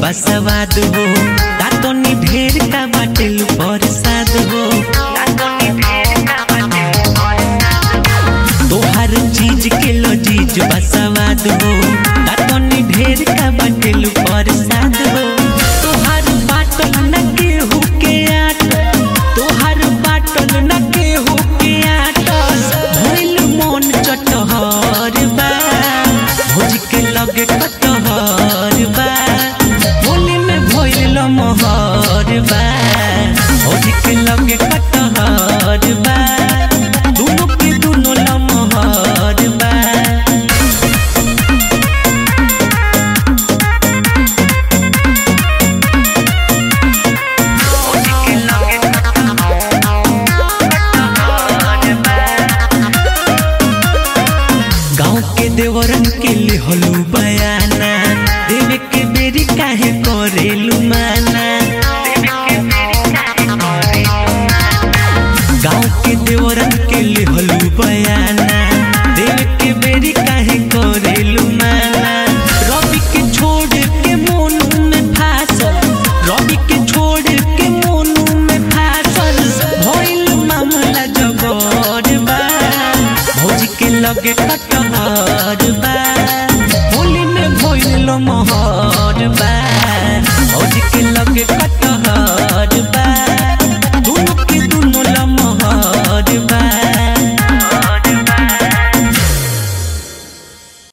बसवाद हो तातोनी ढेर का बाटेल प्रसाद हो तोहर चीज के लजीज बसवाद हो तातोनी ढेर का बाटेल प्रसाद हो तोहर बाटल न केहू के आट तोहर बाटल न केहू के आट भइल मन चटहर बा भोज के लगे कटहर बा होली में भइल मोहर बा भोज के लगे कटहर बा दुनो के दुनो लमहर बा गाँव के देवरन के लिहलू बयाना देवे के बेरी काहे करेलू माना गाँव के देवरन के लिहलू बयाना देवे के बेरी काहे करेलू माना रवि के छोड़ के मोनू में फासल रवि के छोड़ के मोनू में फासल भइल मामला जबर बा भौजी के लगे कटहर बा